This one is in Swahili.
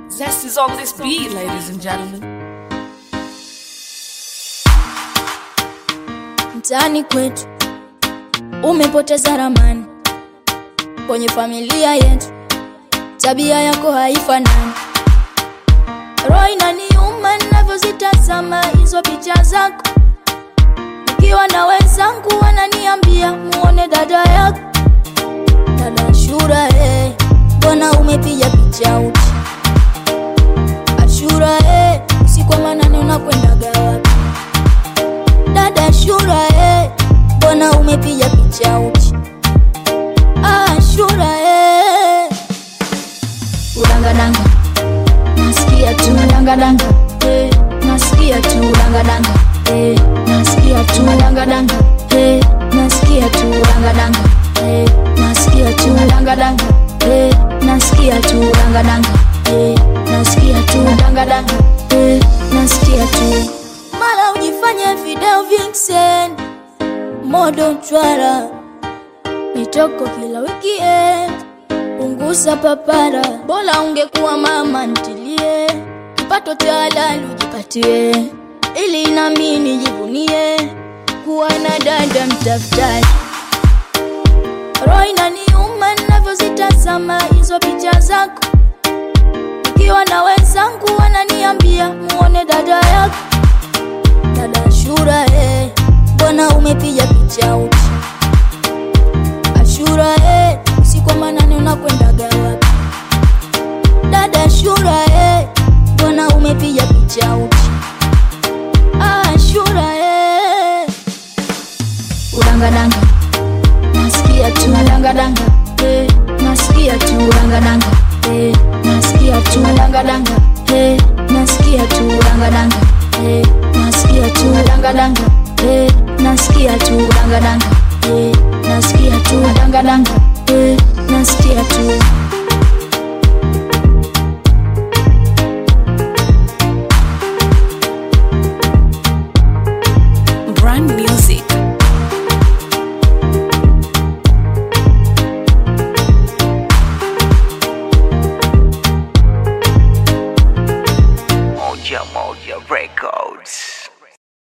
Zest is on this beat, ladies and gentlemen. mtaani kwetu umepoteza ramani kwenye familia yetu, tabia yako haifanani. Roho inaniuma ninavyozitazama hizo picha zako, nikiwa na wenzangu wananiambia muone dada yako, dada Ashura, eh, mbona umepiga picha uchi? Ashura, eh, usiku wa manane unakwendaga wapi? dada Ashura, eh, mbona umepiga picha uchi? Ah, Ashura, eh, udangadanga, nasikia tu udangadanga, eh, nasikia tu udangadanga, eh, nasikia tu udangadanga, eh, nasikia tu udangadanga, eh, nasikia tu udangadanga, eh, nasikia tu udangadanga, eh, nasikia tu udangadanga, eh, nasikia tu mara ujifanye video vixen modo chwara mitoko kila weekend punguza papara bora ungekuwa mama ntilie kipato cha halali ujipatie ili nami nijivunie kuwa na dada mtafutaji roho inaniuma ninavyozitazama hizo picha zako ikiwa na wenzangu wananiambia muone dada yako dada Ashura, eh, mbona umepiga picha uchi? Ashura, eh, usiku wa manane unakwendaga wapi? Dada Ashura, eh, mbona umepiga picha uchi? Ah, Ashura, eh, udangadanga, nasikia tu udangadanga, eh, nasikia tu udangadanga, eh, nasikia tu udangadanga, eh, nasikia tu udangadanga, eh, nasikia tu udangadanga, eh, nasikia tu udangadanga, eh, nasikia tu udangadanga, eh, nasikia tu